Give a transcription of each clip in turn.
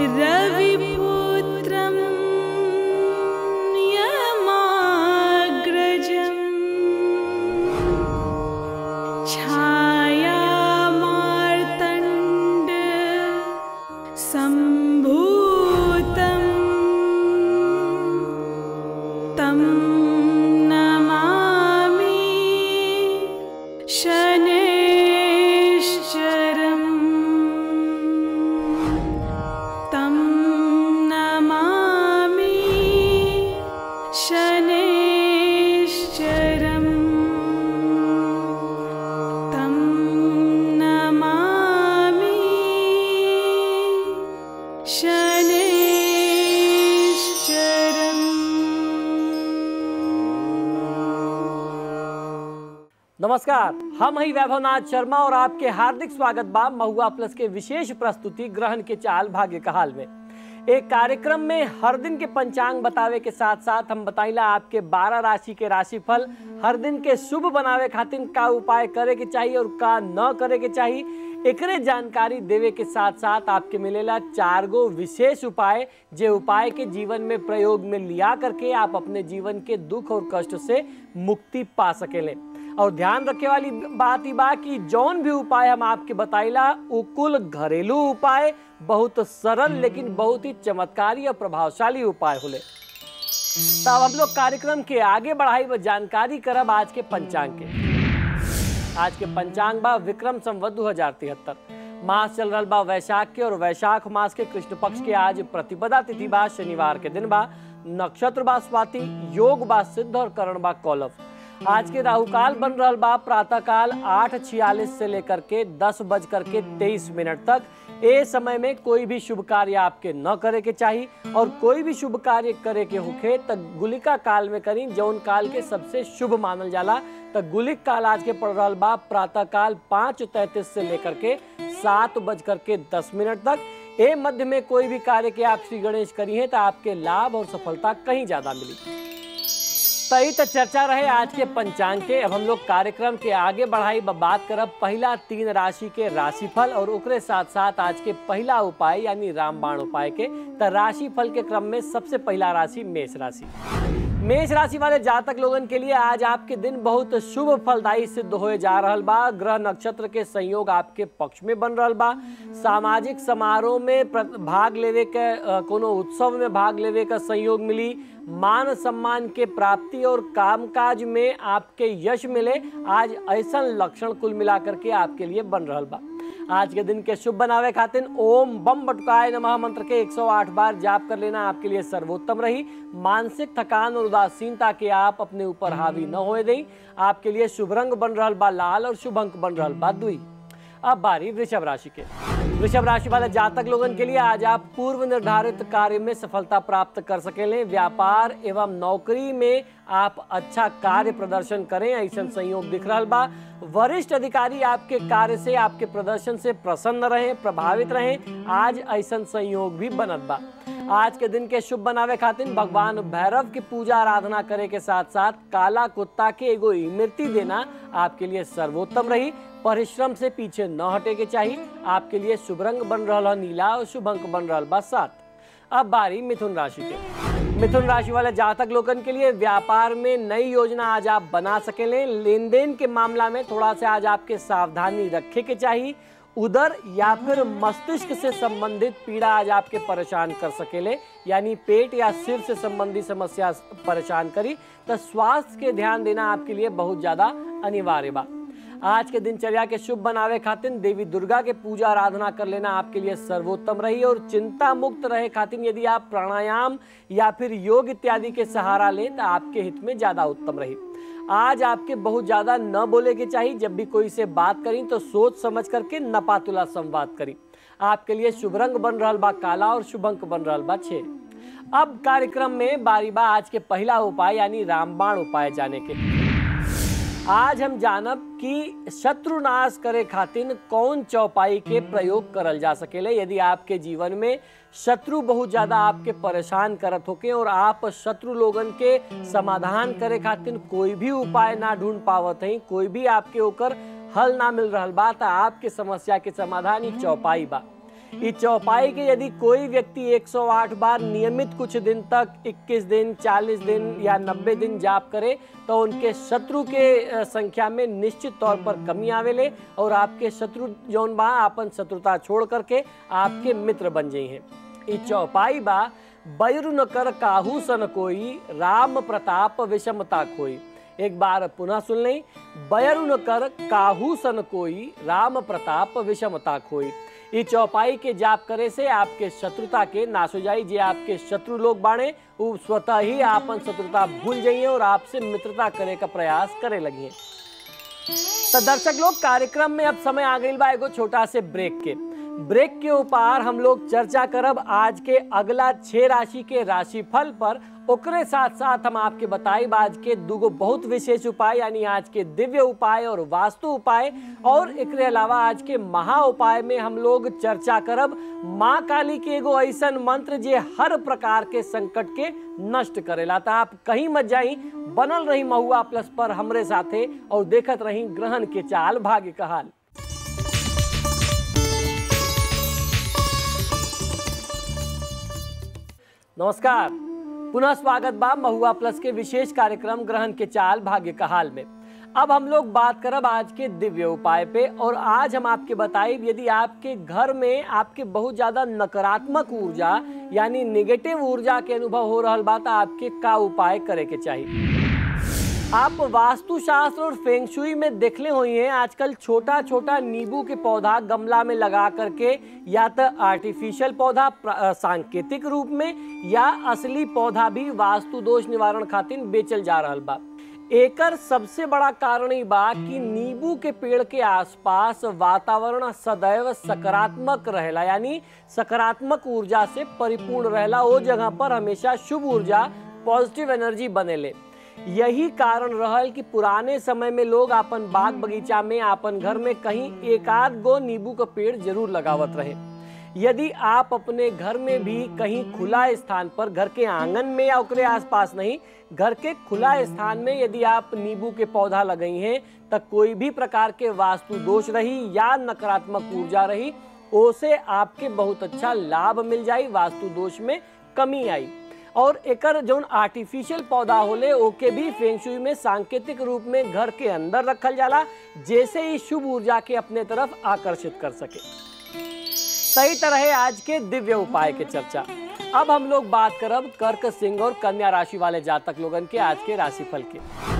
रविपुत्रं यमाग्रजम् छायामार्तण्ड सम्भूतम् तं नमामि शनैश्चरम् तं नमामि शनैश्चरम् तं नमामि शनैश्चरम् नमस्कार हम ही वैभवनाथ शर्मा और आपके हार्दिक स्वागत बा महुआ प्लस के विशेष प्रस्तुति ग्रहण के चाल भाग्य का हाल में एक कार्यक्रम में हर दिन के पंचांग बतावे के साथ साथ हम बताइला आपके 12 राशि के राशिफल हर दिन के शुभ बनावे खातिर का उपाय करे के चाहिए और का न करे के चाहिए एकरे जानकारी देवे के साथ साथ आपके मिलेला चार गो विशेष उपाय जे उपाय के जीवन में प्रयोग में लिया करके आप अपने जीवन के दुख और कष्ट से मुक्ति पा सकेले और ध्यान रखे वाली बात ही बा कि जौन भी उपाय हम आपके बताइला उ कुल घरेलू उपाय बहुत सरल लेकिन बहुत ही चमत्कारी और प्रभावशाली उपाय होले तब हम लोग कार्यक्रम के आगे बढ़ाई व जानकारी करब आज के पंचांग के आज के पंचांग बा विक्रम संवत दू हजार तिहत्तर मास चल रहा बा वैशाख के और वैशाख मास के कृष्ण पक्ष के आज प्रतिपदा तिथि बा शनिवार के दिन बा नक्षत्र बा स्वाति योग बा सिद्ध और करण बा कौलव आज के राहुकाल बन रहा बा प्रातः काल आठ छियालीस से लेकर के दस बज करके तेईस मिनट तक ए समय में कोई भी शुभ कार्य आपके न करे के चाहिए और कोई भी शुभ कार्य करे के होखे त गुलिका काल में करी जौन काल के सबसे शुभ मानल जाला त गुलिक काल आज के पड़ रहा बा प्रातः काल पाँच तैतीस से लेकर के सात बज करके दस मिनट तक ए मध्य में कोई भी कार्य के आप श्री गणेश करिए तो आपके लाभ और सफलता कहीं ज्यादा मिली तई तो चर्चा रहे आज के पंचांग के अब हम लोग कार्यक्रम के आगे बढ़ाई ब बात करब पहला तीन राशि के राशिफल और ओकरे साथ साथ आज के पहला उपाय यानी रामबाण उपाय के तो राशिफल के क्रम में सबसे पहला राशि मेष राशि मेष राशि वाले जातक लोगन के लिए आज आपके दिन बहुत शुभ फलदायी सिद्ध होए जा रहल बा ग्रह नक्षत्र के संयोग आपके पक्ष में बन रहल बा सामाजिक समारोह में प्र- भाग लेवे के अ, कोनो उत्सव में भाग लेवे का संयोग मिली मान सम्मान के प्राप्ति और कामकाज में आपके यश मिले आज ऐसा लक्षण कुल मिलाकर के आपके लिए बन रहल बा आज के दिन के शुभ बनावे खातिर ओम बम बटुकाय नमः मंत्र के 108 बार जाप कर लेना आपके लिए सर्वोत्तम रही मानसिक थकान और उदासीनता के आप अपने ऊपर हावी न होए दें आपके लिए शुभ रंग बन रहल बा लाल और शुभ अंक बन रहल बा दुई अब बारी वृषभ राशि के वृषभ राशि वाले जातक लोगन के लिए आज आप पूर्व निर्धारित कार्य में सफलता प्राप्त कर सकेले व्यापार एवं नौकरी में आप अच्छा कार्य प्रदर्शन करें ऐसा संयोग दिख रहा बा वरिष्ठ अधिकारी आपके कार्य से आपके प्रदर्शन से प्रसन्न रहे प्रभावित रहे आज ऐसा संयोग भी बनत बा आज के दिन के शुभ बनावे खातिर भगवान भैरव की पूजा आराधना करे के साथ साथ काला कुत्ता के एगो इमृति देना आपके लिए सर्वोत्तम रही परिश्रम से पीछे न हटे के चाहिए आपके लिए शुभ रंग बन रहा नीला और शुभ अंक बन रहा बा सात अब बारी मिथुन राशि के मिथुन राशि वाले जातक लोगन के लिए व्यापार में नई योजना आज आप बना सकेले लेन देन के मामला में थोड़ा सा आज आपके सावधानी रखे के चाहिए उदर या फिर मस्तिष्क से संबंधित पीड़ा आज आपके परेशान कर सकेले यानी पेट या सिर से संबंधित समस्या परेशान करी तो स्वास्थ्य के ध्यान देना आपके लिए बहुत ज्यादा अनिवार्य बा आज के दिनचर्या के शुभ बनावे खातिर देवी दुर्गा के पूजा आराधना कर लेना आपके लिए सर्वोत्तम रही और चिंता मुक्त रहे खातिर यदि आप प्राणायाम या फिर योग इत्यादि के सहारा लें तो आपके हित में ज्यादा उत्तम रही आज आपके बहुत ज्यादा न बोले के चाहिए जब भी कोई से बात करी तो सोच समझ करके नपातुला संवाद करी आपके लिए शुभ रंग बन रहा बा काला और शुभ अंक बन रहा बा छह अब कार्यक्रम में बारी बा आज के पहला उपाय यानी रामबाण उपाय जाने के आज हम जानब कि शत्रुनाश करे खातिर कौन चौपाई के प्रयोग करल जा सकेले यदि आपके जीवन में शत्रु बहुत ज्यादा आपके परेशान करत होके और आप शत्रु लोगन के समाधान करे खातिर कोई भी उपाय ना ढूंढ पावत हैं कोई भी आपके ओकर हल ना मिल रहल बा त आपके समस्या के समाधान ही चौपाई बा इस चौपाई के यदि कोई व्यक्ति 108 बार नियमित कुछ दिन तक 21 दिन 40 दिन या 90 दिन जाप करे तो उनके शत्रु के अ, संख्या में निश्चित तौर पर कमी आवेले और आपके शत्रु जौन बा अपन शत्रुता छोड़ करके आपके मित्र बन जाइ हैं ई चौपाई बा बैरु न कर काहू सन कोई राम प्रताप विषमता कोई एक बार पुनः सुन लें बैरु न कर काहू सन कोई राम प्रताप विषमता खोई ई चौपाई के जाप करे से आपके शत्रुता के नाश हो जाई जे आपके शत्रु लोग बाणे वो स्वतः ही आपन शत्रुता भूल जाइए और आपसे मित्रता करे का प्रयास करे लगिए तो दर्शक लोग कार्यक्रम में अब समय आ गई बा एगो छोटा से ब्रेक के ब्रेक के ऊपर हम लोग चर्चा करब आज के अगला छह राशि के राशिफल पर ओकरे साथ साथ हम आपके बताई आज के दूगो बहुत विशेष उपाय यानी आज के दिव्य उपाय और वास्तु उपाय और एकरे अलावा आज के महा उपाय में हम लोग चर्चा करब माँ काली के एगो ऐसन मंत्र जे हर प्रकार के संकट के नष्ट करेला तो आप कहीं मत जाई बनल रही महुआ प्लस पर हमरे साथे और देखत रही ग्रहण के चाल भाग्य का हाल नमस्कार पुनः स्वागत बा महुआ प्लस के विशेष कार्यक्रम ग्रहण के चाल भाग्य का हाल में अब हम लोग बात करब आज के दिव्य उपाय पे और आज हम आपके बताइब यदि आपके घर में आपके बहुत ज्यादा नकारात्मक ऊर्जा यानी निगेटिव ऊर्जा के अनुभव हो रहा बा तो आपके का उपाय करे के चाहिए आप वास्तुशास्त्र और फेंगशुई में देखले हुई हैं आजकल छोटा छोटा नींबू के पौधा गमला में लगा करके या तो आर्टिफिशियल पौधा प्र- अ, सांकेतिक रूप में या असली पौधा भी वास्तु दोष निवारण खातिर बेचल जा रहल बा एकर सबसे बड़ा कारण ई बा कि नींबू के पेड़ के आसपास वातावरण सदैव सकारात्मक रहेला यानी सकारात्मक ऊर्जा से परिपूर्ण रहेला ओ जगह पर हमेशा शुभ ऊर्जा पॉजिटिव एनर्जी बनेले यही कारण रहल कि पुराने समय में लोग अपन बाग बगीचा में अपन घर में कहीं एक आध गो नींबू का पेड़ जरूर लगावत रहे यदि आप अपने घर में भी कहीं खुला स्थान पर घर के आंगन में या ओकरे आसपास नहीं घर के खुला स्थान में यदि आप नींबू के पौधा लगई हैं तो कोई भी प्रकार के वास्तु दोष रही या नकारात्मक ऊर्जा रही ओसे आपके बहुत अच्छा लाभ मिल जाई वास्तु दोष में कमी आई और एकर जौन आर्टिफिशियल पौधा होले ओके भी फेंगशुई में सांकेतिक रूप में घर के अंदर रखल जाला जैसे ही शुभ ऊर्जा के अपने तरफ आकर्षित कर सके सही तरह आज के दिव्य उपाय के चर्चा अब हम लोग बात करब कर्क सिंह और कन्या राशि वाले जातक लोगन के आज के राशिफल के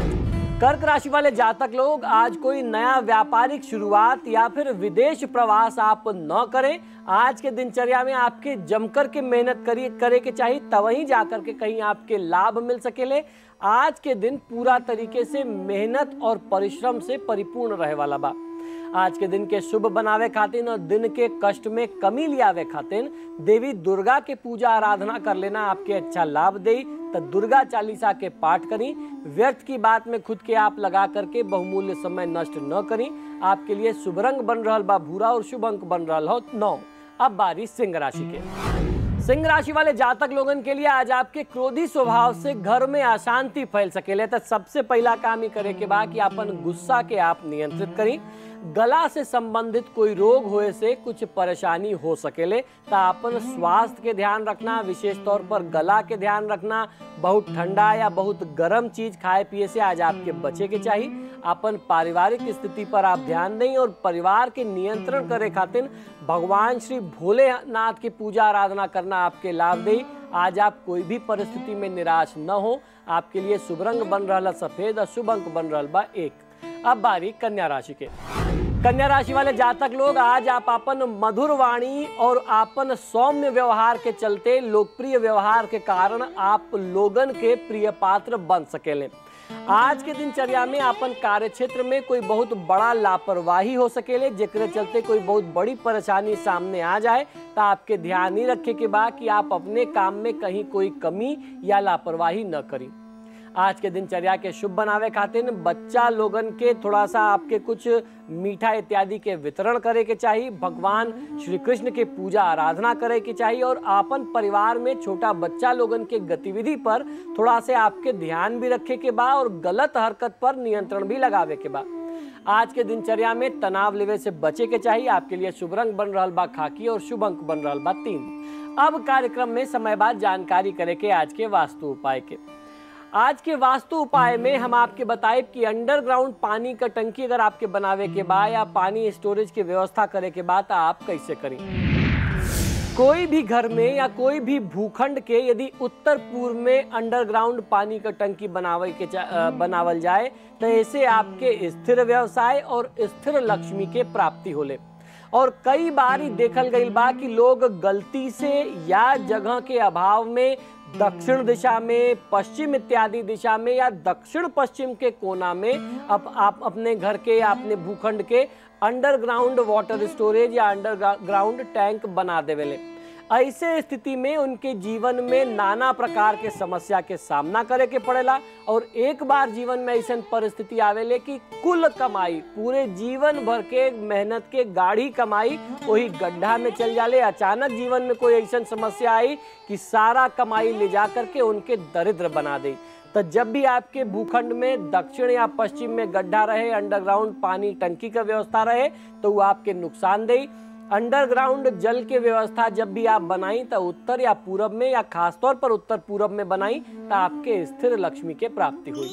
कर्क राशि वाले जातक लोग आज कोई नया व्यापारिक शुरुआत या फिर विदेश प्रवास आप न करें आज के दिनचर्या में आपके जमकर के मेहनत करिए करे के चाहिए तब ही जाकर के कहीं आपके लाभ मिल सकेले आज के दिन पूरा तरीके से मेहनत और परिश्रम से परिपूर्ण रहे वाला बा आज के दिन के शुभ बनावे खातिर और दिन के कष्ट में कमी लियावे खातिर देवी दुर्गा के पूजा आराधना कर लेना आपके अच्छा लाभ दे तो दुर्गा चालीसा के पाठ करी व्यर्थ की बात में खुद के आप लगा करके बहुमूल्य समय नष्ट न करी आपके लिए शुभ रंग बन रहा बा भूरा और शुभ अंक बन रहा हो नौ अब बारी सिंह राशि के सिंह राशि वाले जातक लोगन के लिए आज आपके क्रोधी स्वभाव से घर में अशांति फैल सकेले तो सबसे पहला काम ही करे के बा कि अपन गुस्सा के आप नियंत्रित करी गला से संबंधित कोई रोग होए से कुछ परेशानी हो सकेले तो अपन स्वास्थ्य के ध्यान रखना विशेष तौर पर गला के ध्यान रखना बहुत ठंडा या बहुत गर्म चीज खाए पिए से आज आपके बचे के चाहिए अपन पारिवारिक स्थिति पर आप ध्यान दें और परिवार के नियंत्रण करे खातिर भगवान श्री भोलेनाथ की पूजा आराधना करना आपके लाभ दे आज आप कोई भी परिस्थिति में निराश न हो आपके लिए शुभ रंग बन रहा सफेद और शुभ अंक बन रहा बा एक अब बारी कन्या राशि के कन्या राशि वाले जातक लोग आज आप अपन मधुर वाणी और आपन सौम्य व्यवहार के चलते लोकप्रिय व्यवहार के कारण आप लोगन के प्रिय पात्र बन सकेले आज के दिनचर्या में अपन कार्य क्षेत्र में कोई बहुत बड़ा लापरवाही हो सकेले जेकरे चलते कोई बहुत बड़ी परेशानी सामने आ जाए तो आपके ध्यान ही रखे के बा कि आप अपने काम में कहीं कोई कमी या लापरवाही न करी आज के दिनचर्या के शुभ बनावे खातिर बच्चा लोगन के थोड़ा सा आपके कुछ मीठा इत्यादि के वितरण करे के चाहिए भगवान श्री कृष्ण के पूजा आराधना करे के चाहिए और आपन परिवार में छोटा बच्चा लोगन के गतिविधि पर थोड़ा से आपके ध्यान भी रखे के बा और गलत हरकत पर नियंत्रण भी लगावे के बा आज के दिनचर्या में तनाव लेवे से बचे के चाहिए आपके लिए शुभ रंग बन रहा बा खाकी और शुभ अंक बन रहा बा तीन अब कार्यक्रम में समय बाद जानकारी करे के आज के वास्तु उपाय के आज के वास्तु उपाय में हम आपके बताए कि अंडरग्राउंड पानी का टंकी अगर आपके बनावे के बाद या पानी स्टोरेज की व्यवस्था करे के बाद तो आप कैसे करें कोई भी घर में या कोई भी भूखंड के यदि उत्तर पूर्व में अंडरग्राउंड पानी का टंकी बनावे के चा- अ, बनावल जाए तो ऐसे आपके स्थिर व्यवसाय और स्थिर लक्ष्मी के प्राप्ति होले और कई बार ही देखल गई बा कि लोग गलती से या जगह के अभाव में दक्षिण दिशा में पश्चिम इत्यादि दिशा में या दक्षिण पश्चिम के कोना में अब आप अपने घर के या अपने भूखंड के अंडरग्राउंड वाटर स्टोरेज या अंडरग्राउंड टैंक बना देवेले ऐसे स्थिति में उनके जीवन में नाना प्रकार के समस्या के सामना करे के पड़ेला और एक बार जीवन में ऐसा परिस्थिति आवेले कि कुल कमाई पूरे जीवन भर के मेहनत के गाढ़ी कमाई वही गड्ढा में चल जाले अचानक जीवन में कोई ऐसा समस्या आई कि सारा कमाई ले जा करके उनके दरिद्र बना दे तो जब भी आपके भूखंड में दक्षिण या पश्चिम में गड्ढा रहे अंडरग्राउंड पानी टंकी का व्यवस्था रहे तो वो आपके नुकसानदेही अंडरग्राउंड जल के व्यवस्था जब भी आप बनाई तो उत्तर या पूरब में या खासतौर पर उत्तर पूरब में बनाई तो आपके स्थिर लक्ष्मी के प्राप्ति हुई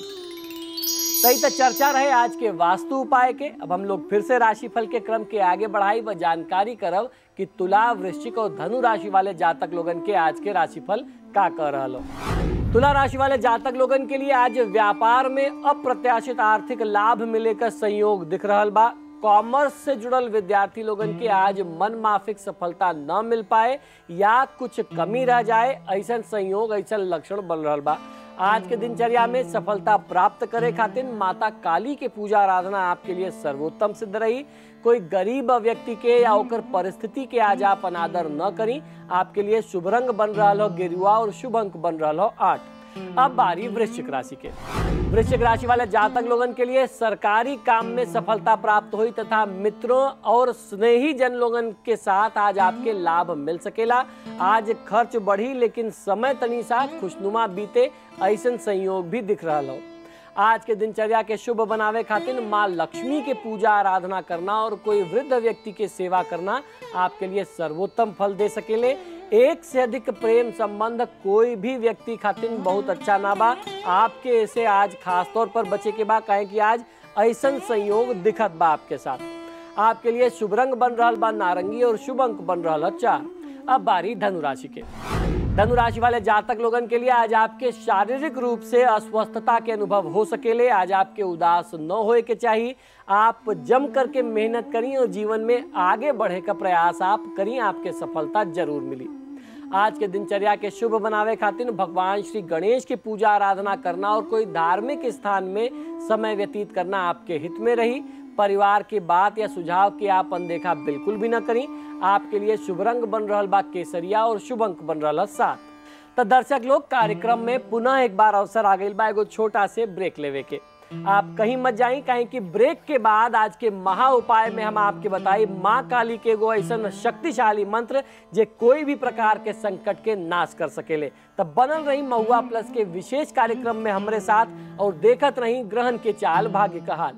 सही तो चर्चा रहे आज के वास्तु उपाय के अब हम लोग फिर से राशिफल के क्रम के आगे बढ़ाई व जानकारी करब कि तुला वृश्चिक और धनु राशि वाले जातक लोगन के आज के राशिफल का कह रहा तुला राशि वाले जातक लोगन के लिए आज व्यापार में अप्रत्याशित आर्थिक लाभ मिले का संयोग दिख रहा बा कॉमर्स से जुड़ल विद्यार्थी लोगन के आज मन माफिक सफलता न मिल पाए या कुछ कमी रह जाए ऐसा संयोग ऐसा लक्षण बन रहा बा आज के दिनचर्या में सफलता प्राप्त करे खातिर माता काली के पूजा आराधना आपके लिए सर्वोत्तम सिद्ध रही कोई गरीब व्यक्ति के या ओकर परिस्थिति के आज आप अनादर न करी आपके लिए शुभ रंग बन रहा हो गेरुआ और शुभ अंक बन रहा हो आठ अब बारी वृश्चिक राशि के वृश्चिक राशि वाले जातक लोगन के लिए सरकारी काम में सफलता प्राप्त हुई तथा मित्रों और स्नेही जन लोगन के साथ आज आपके लाभ मिल सकेला आज खर्च बढ़ी लेकिन समय तनी सा खुशनुमा बीते ऐसा संयोग भी दिख रहा हो आज के दिनचर्या के शुभ बनावे खातिर माँ लक्ष्मी के पूजा आराधना करना और कोई वृद्ध व्यक्ति के सेवा करना आपके लिए सर्वोत्तम फल दे सकेले एक से अधिक प्रेम संबंध कोई भी व्यक्ति खातिर बहुत अच्छा ना बा आपके ऐसे आज खास तौर पर बचे के बा कहे कि आज ऐसा संयोग दिखत बा आपके साथ आपके लिए शुभ रंग बन रहा बा नारंगी और शुभ अंक बन रहा चार अब बारी धनु राशि के धनु राशि वाले जातक लोगन के लिए आज आपके शारीरिक रूप से अस्वस्थता के अनुभव हो सकेले आज आपके उदास न होए के चाहिए आप जम करके मेहनत करी और जीवन में आगे बढ़े का प्रयास आप करी आपके सफलता जरूर मिली आज के दिनचर्या के शुभ बनावे खातिर भगवान श्री गणेश की पूजा आराधना करना और कोई धार्मिक स्थान में समय व्यतीत करना आपके हित में रही परिवार की बात या सुझाव की आप अनदेखा बिल्कुल भी न करी आपके लिए शुभ रंग बन रहा बा केसरिया और शुभ अंक बन रहा सात तो दर्शक लोग कार्यक्रम में पुनः एक बार अवसर आ गई बा एगो छोटा से ब्रेक लेवे के आप कहीं मत जाई कहीं कि ब्रेक के बाद आज के महा उपाय में हम आपके बताई माँ काली के एगो ऐसा शक्तिशाली मंत्र जे कोई भी प्रकार के संकट के नाश कर सकेले तब बनल रही महुआ प्लस के विशेष कार्यक्रम में हमारे साथ और देखत रही ग्रहण के चाल भाग्य का हाल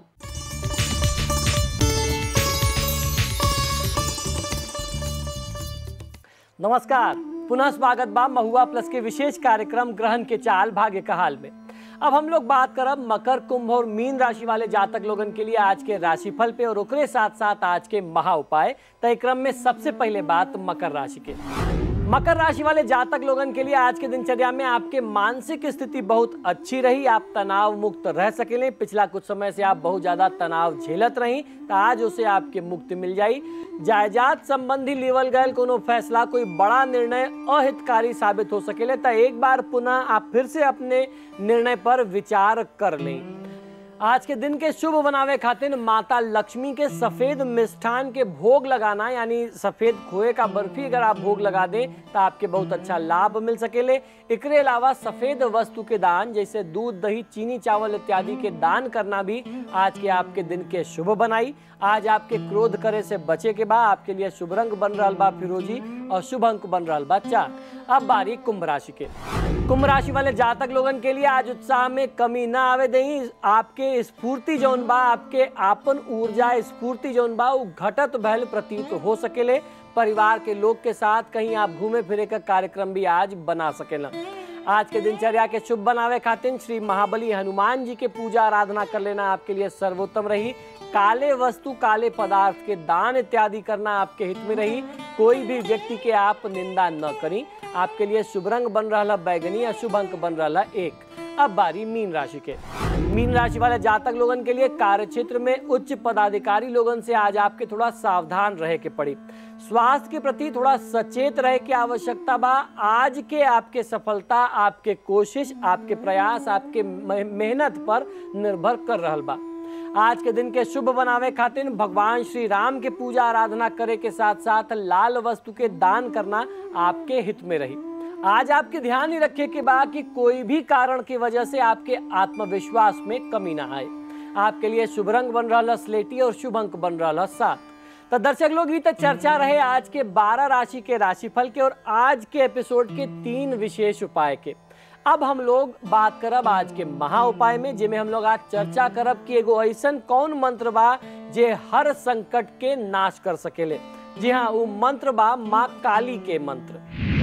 नमस्कार पुनः स्वागत बा महुआ प्लस के विशेष कार्यक्रम ग्रहण के चाल भाग्य का हाल में अब हम लोग बात करब मकर कुंभ और मीन राशि वाले जातक लोगन के लिए आज के राशिफल पे और ओकरे साथ साथ आज के महा उपाय तय क्रम में सबसे पहले बात मकर राशि के मकर राशि वाले जातक लोगन के लिए आज के दिनचर्या में आपके मानसिक स्थिति बहुत अच्छी रही आप तनाव मुक्त रह सकेले पिछला कुछ समय से आप बहुत ज्यादा तनाव झेलत रही तो आज उसे आपके मुक्ति मिल जाई जायदाद संबंधी लेवल गए कोनो फैसला कोई बड़ा निर्णय अहितकारी साबित हो सकेले तो एक बार पुनः आप फिर से अपने निर्णय पर विचार कर लें आज के दिन के शुभ बनावे खातिर माता लक्ष्मी के सफेद मिष्ठान के भोग लगाना यानी सफेद खोए का बर्फी अगर आप भोग लगा दें तो आपके बहुत अच्छा लाभ मिल सकेले एकरे अलावा सफेद वस्तु के दान जैसे दूध दही चीनी चावल इत्यादि के दान करना भी आज के आपके दिन के शुभ बनाई आज आपके क्रोध करे से बचे के बाद आपके लिए शुभ रंग बन रहा बा फिरोजी और शुभ अंक बन रहा बा चार अब बारी कुंभ राशि के कुंभ राशि वाले जातक लोगन के लिए आज उत्साह में कमी ना आवे दही आपके स्फूर्ति जौन बा आपके आपन ऊर्जा स्फूर्ति जौन बा उ घटत भयल प्रतीत हो सकेले परिवार के लोग के साथ कहीं आप घूमे फिरे का कार्यक्रम भी आज बना सकेला आज के दिनचर्या के शुभ बनावे खातिर श्री महाबली हनुमान जी के पूजा आराधना कर लेना आपके लिए सर्वोत्तम रही काले वस्तु काले पदार्थ के दान इत्यादि करना आपके हित में रही कोई भी व्यक्ति के आप निंदा न करी आपके लिए शुभ रंग बन रहा बैगनी अशुभ अंक बन रहा एक अब बारी मीन राशि के मीन राशि वाले जातक लोगन के लिए कार्य क्षेत्र में उच्च पदाधिकारी लोगन से आज आपके थोड़ा सावधान रहे के पड़ी स्वास्थ्य के प्रति थोड़ा सचेत रहे की आवश्यकता बा आज के आपके सफलता आपके कोशिश आपके प्रयास आपके मे- मेहनत पर निर्भर कर रहल बा आज के दिन के शुभ बनावे खातिर भगवान श्री राम के पूजा आराधना करे के साथ साथ लाल वस्तु के दान करना आपके हित में रही आज आपके ध्यान ही रखे के बा कि कोई भी कारण की वजह से आपके आत्मविश्वास में कमी ना आए आपके लिए शुभ रंग बन रहा स्लेटी और शुभ अंक बन रहा सात तो दर्शक लोग ये तक चर्चा रहे आज के 12 राशि के राशिफल के और आज के एपिसोड के तीन विशेष उपाय के अब हम लोग बात करब आज के महा उपाय में जिसमें हम लोग आज चर्चा करब कि एगो ऐसन कौन मंत्र बा जे हर संकट के नाश कर सकेले जी हाँ वो मंत्र बा माँ काली के मंत्र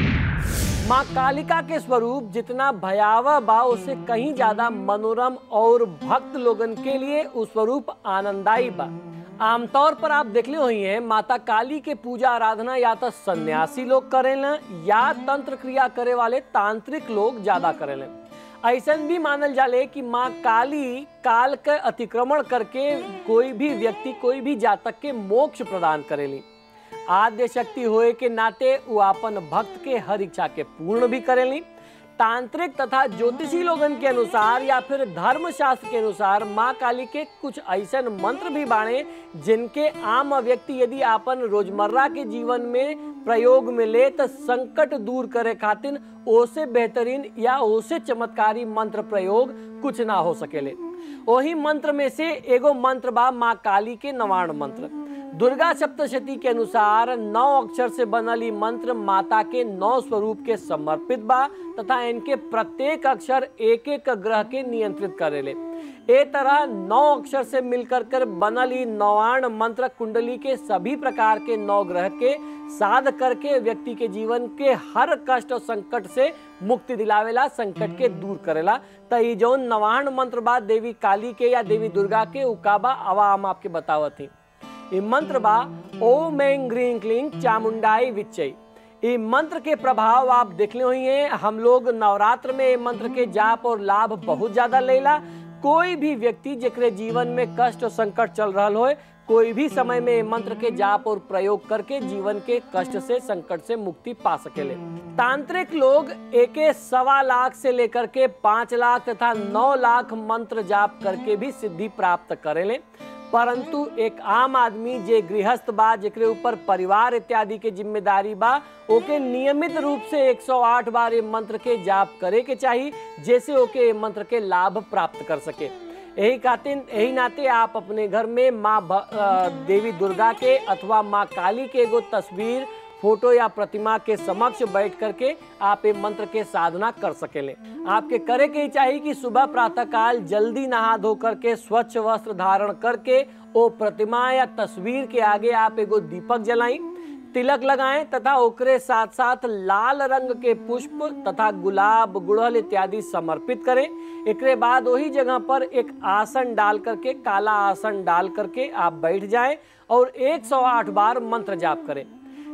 माँ कालिका के स्वरूप जितना भयावह बा उससे कहीं ज्यादा मनोरम और भक्त लोगन के लिए वो स्वरूप आनंददायी बा आमतौर पर आप देखले हुई हैं माता काली के पूजा आराधना या तो सन्यासी लोग करेला या तंत्र क्रिया करे वाले तांत्रिक लोग ज्यादा करेले ऐसन भी मानल जाले कि माँ काली काल के अतिक्रमण करके कोई भी व्यक्ति कोई भी जातक के मोक्ष प्रदान करेली आद्य शक्ति होए के नाते वो अपन भक्त के हर इच्छा के पूर्ण भी करेली तांत्रिक तथा ज्योतिषी लोगन के अनुसार या फिर धर्म शास्त्र के अनुसार माँ काली के कुछ ऐसे मंत्र भी बाणे जिनके आम व्यक्ति यदि अपन रोजमर्रा के जीवन में प्रयोग में ले तो संकट दूर करे खातिर ओसे बेहतरीन या ओसे चमत्कारी मंत्र प्रयोग कुछ ना हो सकेले वही मंत्र में से एगो मंत्र बा माँ काली के नवाण मंत्र दुर्गा सप्तशती के अनुसार नौ अक्षर से बनल ई मंत्र माता के नौ स्वरूप के समर्पित बा तथा इनके प्रत्येक अक्षर एक एक ग्रह के नियंत्रित करेले ए तरह नौ अक्षर से मिलकर कर बनल ई नवाण मंत्र कुंडली के सभी प्रकार के नौ ग्रह के साध करके व्यक्ति के जीवन के हर कष्ट और संकट से मुक्ति दिलावेला संकट के दूर करेला त ई जौन नवाण मंत्र बा देवी काली के या देवी दुर्गा के उकाबा अवा हम आपके बतावत ही ई मंत्र बा ओम ऐं ग्रीं क्लीं चामुंडाई विच्चई ई मंत्र के प्रभाव आप देखले हुई हैं हम लोग नवरात्र में ये मंत्र के जाप और लाभ बहुत ज्यादा लेला कोई भी व्यक्ति जेकरे जीवन में कष्ट और संकट चल रहा हो कोई भी समय में ये मंत्र के जाप और प्रयोग करके जीवन के कष्ट से संकट से मुक्ति पा सकेले तांत्रिक लोग एक सवा लाख से लेकर के पांच लाख तथा नौ लाख मंत्र जाप करके भी सिद्धि प्राप्त करेले परंतु एक आम आदमी जे गृहस्थ बा जेकरे ऊपर परिवार इत्यादि के जिम्मेदारी बा ओके नियमित रूप से 108 बार ये मंत्र के जाप करे के चाहिए जैसे ओके ये मंत्र के लाभ प्राप्त कर सके यही खातिर यही नाते आप अपने घर में माँ भ- अ, देवी दुर्गा के अथवा माँ काली के एगो तस्वीर फोटो या प्रतिमा के समक्ष बैठ करके आप ये मंत्र के साधना कर सकेले आपके करे के ही चाहिए कि सुबह प्रातः काल जल्दी नहा धो करके स्वच्छ वस्त्र धारण करके ओ प्रतिमा या तस्वीर के आगे आप एगो दीपक जलाई तिलक लगाएं तथा ओकरे साथ साथ लाल रंग के पुष्प तथा गुलाब गुड़हल इत्यादि समर्पित करें एकरे बाद वही जगह पर एक आसन डाल करके काला आसन डाल करके आप बैठ जाएं और 108 बार मंत्र जाप करें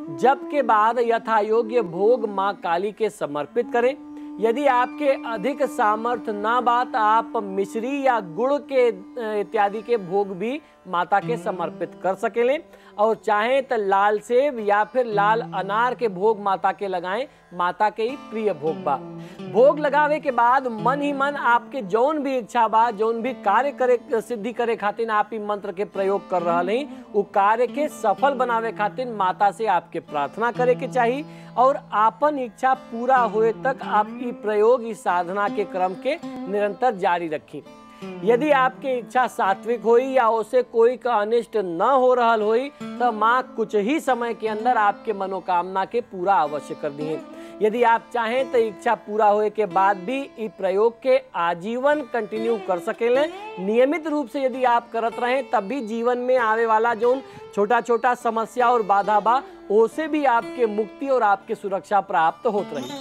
जब के बाद यथा योग्य भोग माँ काली के समर्पित करें यदि आपके अधिक सामर्थ्य ना बात आप मिश्री या गुड़ के अ, इत्यादि के भोग भी माता के समर्पित कर सकेले और चाहे तो लाल सेब या फिर लाल अनार के भोग माता के लगाएं माता के ही प्रिय भोग बा भोग लगावे के बाद मन ही मन आपके जौन भी इच्छा बा जौन भी कार्य करे सिद्धि करे खातिर आप ई मंत्र के प्रयोग कर रहा नहीं उ कार्य के सफल बनावे खातिर माता से आपके प्रार्थना करे के चाहिए और आपन इच्छा पूरा हुए तक आप ई प्रयोग इस साधना के क्रम के निरंतर जारी रखी यदि आपके इच्छा सात्विक होई या उसे कोई का अनिष्ट न हो रहा होई तो माँ कुछ ही समय के अंदर आपके मनोकामना के पूरा अवश्य कर दिए यदि आप चाहें तो इच्छा पूरा होए के बाद भी इ प्रयोग के आजीवन कंटिन्यू कर सकेले नियमित रूप से यदि आप करत रहें तब भी जीवन में आवे वाला जो छोटा छोटा समस्या और बाधा बा ओसे भी आपके मुक्ति और आपके सुरक्षा प्राप्त होत रही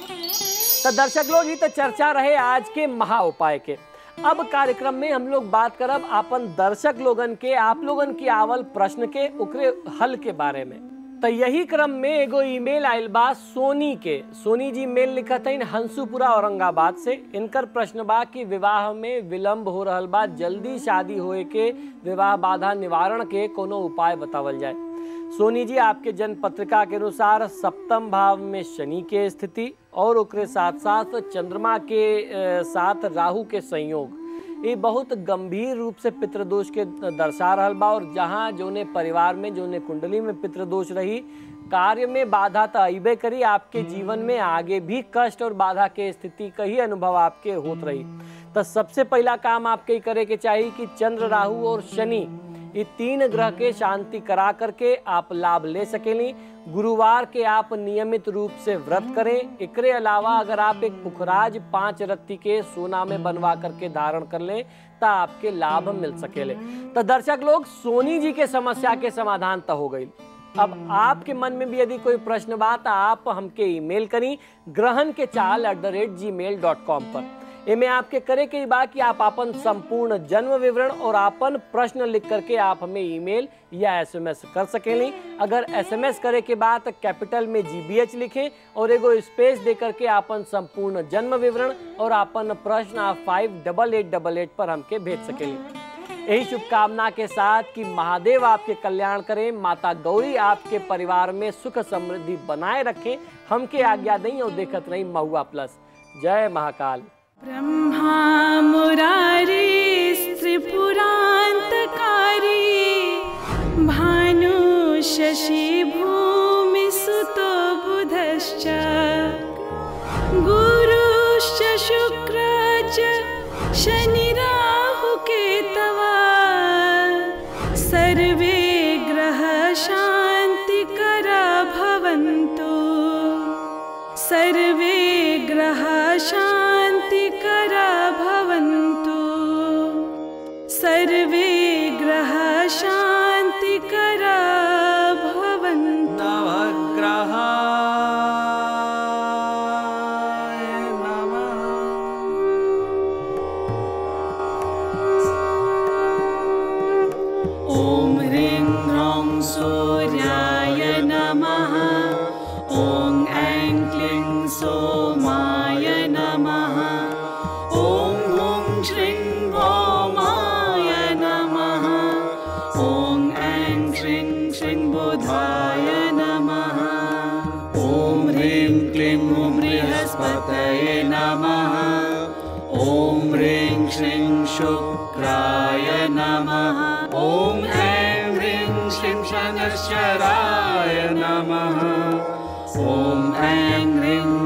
तो दर्शक लोग ही तो चर्चा रहे आज के महा उपाय के अब कार्यक्रम में हम लोग बात करब अपन दर्शक लोगन के आप लोगन की आवल प्रश्न के ओकरे हल के बारे में तो यही क्रम में एगो ईमेल आयल बा सोनी के सोनी जी मेल लिखत है हंसूपुरा औरंगाबाद से इनकर प्रश्न बा कि विवाह में विलंब हो रहल बा जल्दी शादी होए के विवाह बाधा निवारण के कोनो उपाय बतावल जाए सोनी जी आपके जन्म पत्रिका के अनुसार सप्तम भाव में शनि के स्थिति और ओकरे साथ साथ चंद्रमा के अ, साथ राहु के संयोग ये बहुत गंभीर रूप से पितृदोष के दर्शा रहल बा और जहाँ जोने परिवार में जोने कुंडली में पितृदोष रही कार्य में बाधा तो अबे करी आपके जीवन में आगे भी कष्ट और बाधा के स्थिति का ही अनुभव आपके होत रही तो सबसे पहला काम आपके ही करे के चाहिए कि चंद्र राहु और शनि ये तीन ग्रह के शांति करा करके आप लाभ ले सकेली गुरुवार के आप नियमित रूप से व्रत करें एकरे अलावा अगर आप एक पुखराज पांच रत्ती के सोना में बनवा करके धारण कर लें तो आपके लाभ मिल सकेले तो दर्शक लोग सोनी जी के समस्या के समाधान तो हो गई अब आपके मन में भी यदि कोई प्रश्न बा तो आप हमके ईमेल करी ग्रहण के चाल एट द रेट जी मेल डॉट कॉम पर एमे आपके करे के बा कि आप अपन संपूर्ण जन्म विवरण और अपन प्रश्न लिख करके आप हमें ईमेल या एसएमएस कर सकेली अगर एसएमएस करे के बाद कैपिटल में जीबीएच लिखें और एगो स्पेस दे करके अपन संपूर्ण जन्म विवरण और अपन प्रश्न आप five double eight double eight पर हमके भेज सकेली यही शुभकामना के साथ कि महादेव आपके कल्याण करें माता गौरी आपके परिवार में सुख समृद्धि बनाए रखें हमके आज्ञा दें और देखत रही महुआ प्लस जय महाकाल ब्रह्मा मुरारी त्रिपुरान्तकारी भानु शशि भूमिसुतो बुधश्च गुरुश्च शुक्र च शनिराहुकेतवा सर्वे ग्रह शान्तिकरा भवन्तु सर्वे ग्रह शान्तिकरा भवन्तु सर्वे ग्रह शान्तिकरा भवन्तु नवग्रहाय नमः ॐ ह्रीं ह्रौं सूर्याय नमः ॐ ऐं क्लीं सोमाय नमः ॐ हुं श्रीं भौमाय नमः ॐ ऐं श्रीं श्रीं बुधाय नमः ॐ ह्रीं क्लीं हुं बृहस्पतये नमः ॐ ह्रीं श्रीं शुक्राय नमः ॐ ऐं ह्रीं श्रीं शनश्चराय नमः ॐ ऐं ह्रीं